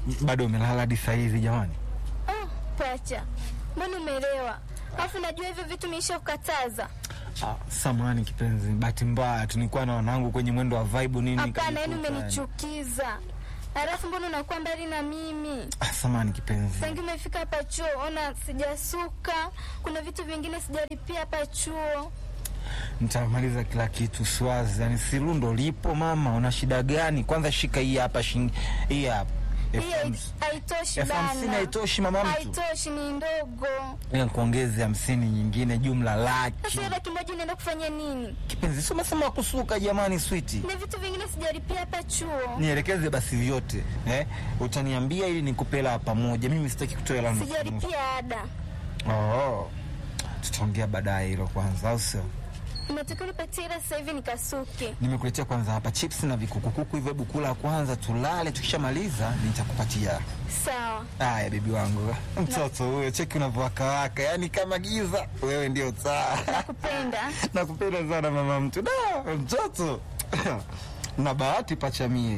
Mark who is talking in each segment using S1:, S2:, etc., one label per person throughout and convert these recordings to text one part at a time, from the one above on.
S1: bado umelala hadi saa hizi jamani?
S2: Oh, pacha, mbona umelewa? Alafu najua hivyo vitu meisha kukataza.
S1: Ah, samahani kipenzi, bahati mbaya tu nilikuwa na wanangu kwenye mwendo wa vibe nini.
S2: Hapana, yani
S1: nikajikuta,
S2: umenichukiza. Alafu mbona unakuwa mbali na mimi?
S1: Ah, samahani kipenzi.
S2: Tangi umefika hapa chuo, ona sijasuka, kuna vitu vingine sijalipia hapa chuo.
S1: Nitamaliza kila kitu Swazi, yani sirundo lipo mama, una shida gani? Kwanza shika hii hapa shingi, hii hapa elfu
S2: Hii
S1: hamsini.
S2: haitoshi
S1: Elfu hamsini
S2: bana.
S1: haitoshi mama mtu,
S2: Haitoshi, ni ndogo.
S1: Ngoja nikuongeze hamsini nyingine, jumla laki.
S2: Sasa hiyo laki moja unaenda kufanya nini?
S1: Kipenzi, si umesema kusuka jamani, switi
S2: Na vitu vingine sijalipia hapa chuo.
S1: nielekeze basi vyote eh? Utaniambia ili nikupe hela pamoja. Mimi sitaki kutoa hela nusu nusu.
S2: Sijalipia ada.
S1: Oh, tutaongea baadaye hilo kwanza, au sio?
S2: Unatakiwa nipatie hela sasa hivi nikasuke.
S1: Nimekuletea kwanza hapa chips na vikukukuku hivyo, hebu kula kwanza, tulale. Tukishamaliza nitakupatia.
S2: Sawa.
S1: Haya bebi wangu, mtoto huyo, cheki unavyowakawaka, yaani kama giza. Wewe ndio taa.
S2: Nakupenda.
S1: Nakupenda sana mama mtu, da mtoto na bahati pachamie.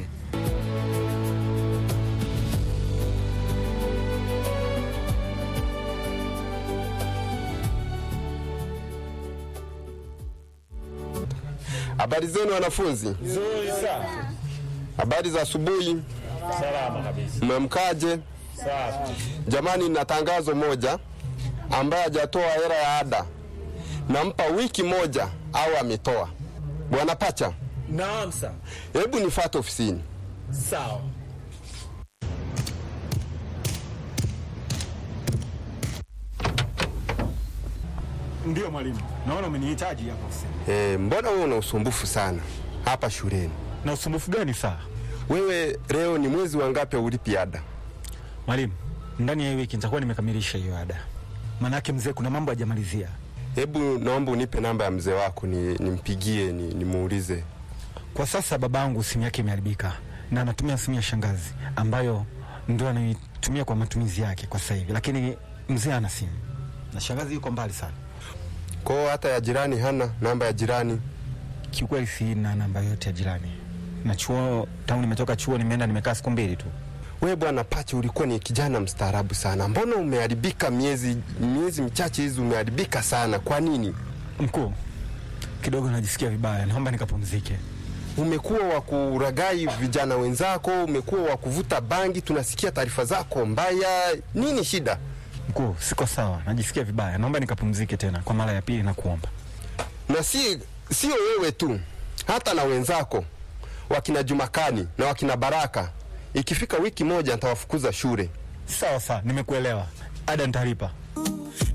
S3: Habari zenu wanafunzi?
S4: Nzuri sana.
S3: Habari za asubuhi,
S4: Salama kabisa.
S3: mmemkaje?
S4: Safi.
S3: Jamani, na tangazo moja, ambaye hajatoa hela ya ada nampa wiki moja au ametoa. Bwana Pacha,
S4: Naam sa.
S3: hebu nifuate ofisini.
S4: Sawa.
S1: Ndio mwalimu, naona umenihitaji hapa ofisini.
S3: E, mbona wewe una usumbufu sana hapa shuleni?
S1: Na usumbufu gani saa?
S3: Wewe leo ni mwezi wa ngapi ulipi ada?
S1: Mwalimu, ndani ya hii wiki nitakuwa nimekamilisha hiyo ada. Maanake mzee, kuna mambo hajamalizia.
S3: Hebu naomba unipe namba ya mzee wako ni, nimpigie ni, nimuulize.
S1: Kwa sasa babangu simu yake imeharibika na anatumia simu ya shangazi ambayo ndio anaitumia kwa matumizi yake kwa sasa hivi, lakini mzee ana simu na shangazi yuko mbali sana.
S3: Kwao hata ya jirani hana namba ya jirani?
S1: Kiukweli sina namba yote ya jirani, na chuo tangu nimetoka chuo nimeenda nimekaa siku mbili tu.
S3: We bwana Pacha, ulikuwa ni kijana mstaarabu sana, mbona umeharibika miezi miezi michache hizi, umeharibika sana. Kwa nini?
S1: Mkuu, kidogo najisikia vibaya, naomba nikapumzike.
S3: Umekuwa wa kuragai vijana wenzako, umekuwa wa kuvuta bangi, tunasikia taarifa zako mbaya. Nini shida?
S1: Mkuu, siko sawa, najisikia vibaya, naomba nikapumzike tena kwa mara ya pili na kuomba.
S3: Na si sio wewe tu, hata na wenzako wakina Jumakani na wakina Baraka, ikifika wiki moja nitawafukuza shule.
S1: Sawa sawa, nimekuelewa. Ada nitalipa.